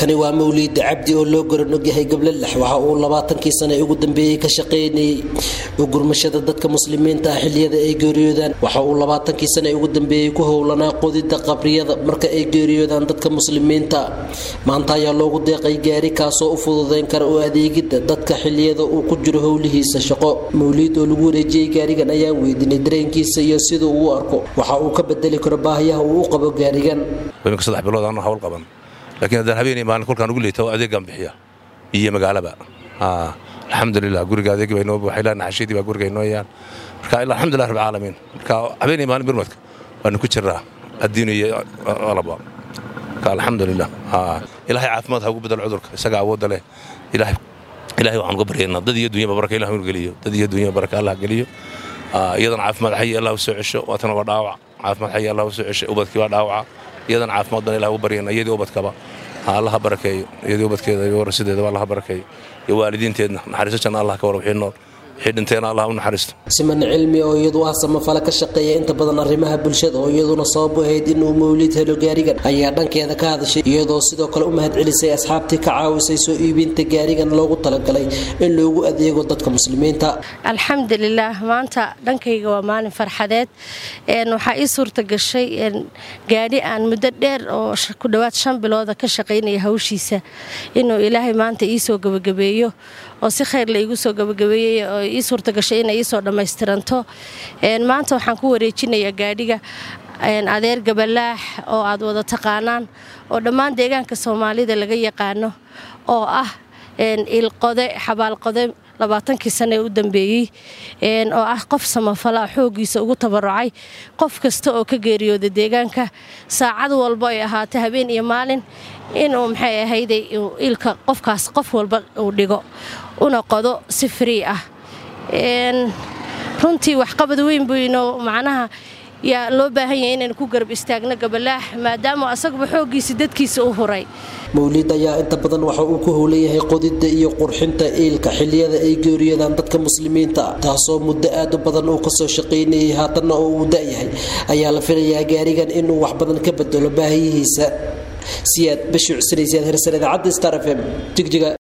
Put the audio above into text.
kani waa mawliid cabdi oo loo goran ogyahay gablalax waxa uu labaatankii sane ugu dambeeyey ka shaqaynayay ugurmashada dadka muslimiinta ah xiliyada ay geeriyoodaan waxa uu labaatankii sane ugu dambeeyey ku howlanaa qodida qabriyada marka ay geeriyoodaan dadka muslimiinta maanta ayaa loogu deeqay gaari kaasoo u fududeyn kara u adeegida dadka xiliyada uu ku jiro howlihiisa shaqo mawliid oo lagu wareejiyey gaarigan ayaan weydiinay dareenkiisa iyo sida uu u arko waxa uu ka bedeli karo baahiyaha uu u qabo gaarigan saddex bilood aan hawl qaban laakiin haddaan habeenay maalin kolkaan ugu leeta adeegaan bixiya iyo magaalaba alxamdulilah guriga adeegi baa inoo buuxay ilaa naxashiidii baa guriga inoo yaan marka ilaa alxamdulilah rabbil caalamiin marka habeenay maalin birmadka waanu ku jiraa addiin iyo alaba marka alxamdulilah ilaahay caafimaad ha ugu bedel cudurka isaga awoodda leh ilaahay ilaahay waxaan uga baryaynaa dad iyo dunyaba baraka ilah inu geliyo dad iyo dunyaba baraka allah geliyo iyadana caafimaad xayi allah u soo cesho waatana waa dhaawac caafimaad xayi allah u soo cesho ubadkii waa dhaawaca iyadana caafimaad baan ilah ugu baryayna iyadii ubadkaba allaha barakeeyo iyadii ubadkeeda iyo warasideedaba allaha barakeeyo iyo waalidiinteedna naxariiso janna allah ka war wixii nool wixii dhinteena allah u naxariisto siman cilmi oo iyadu ah samafale ka shaqeeya inta badan arrimaha bulshada oo iyaduna sabab u ahayd inuu mawliid helo gaarigan ayaa dhankeeda ka hadashay iyadoo sidoo kale u mahad celisay asxaabtii ka caawisay soo iibinta gaarigan loogu talagalay in loogu adeego dadka muslimiinta alxamdulilaah maanta dhankayga waa maalin farxadeed waxaa ii suurta gashay gaadhi aan muddo dheer oo ku dhowaad shan bilooda ka shaqaynaya hawshiisa inuu ilaahay maanta iisoo gabagabeeyo oo si khayr la iigu soo gabagabeeyey oo ii suurta gashay inay iisoo dhammaystiranto maanta waxaan ku wareejinayaa gaadhiga adeer gabalaax oo aad wada taqaanaan oo dhammaan deegaanka soomaalida laga yaqaano oo ah ilqode xabaalqode labaatankii sane ee u dambeeyey oo ah qof samafala xooggiisa ugu tabarucay qof kasta oo ka geeriyooda deegaanka saacad walbo ay ahaata habeen iyo maalin inuu maxay ahayday ilka qofkaas qof walba uu dhigo una qodo si free ah runtii waxqabad weyn buu inoo macnaha yaa loo baahan yahay inaynu ku garab istaagno gabalaax maadaama asaguba xooggiisa dadkiisa u huray mawliid ayaa inta badan waxa uu ku howlan yahay qodidda iyo qurxinta iilka xiliyada ay geeriyadaan dadka muslimiinta taasoo muddo aad u badan uu kasoo shaqaynayay haatanna oo uu da'yahay ayaa la filayaa gaarigan inuu wax badan ka bedelo baahiyihiisa siyaad bashiir cusnaysiyaad hersan idaacadda star f m jigjiga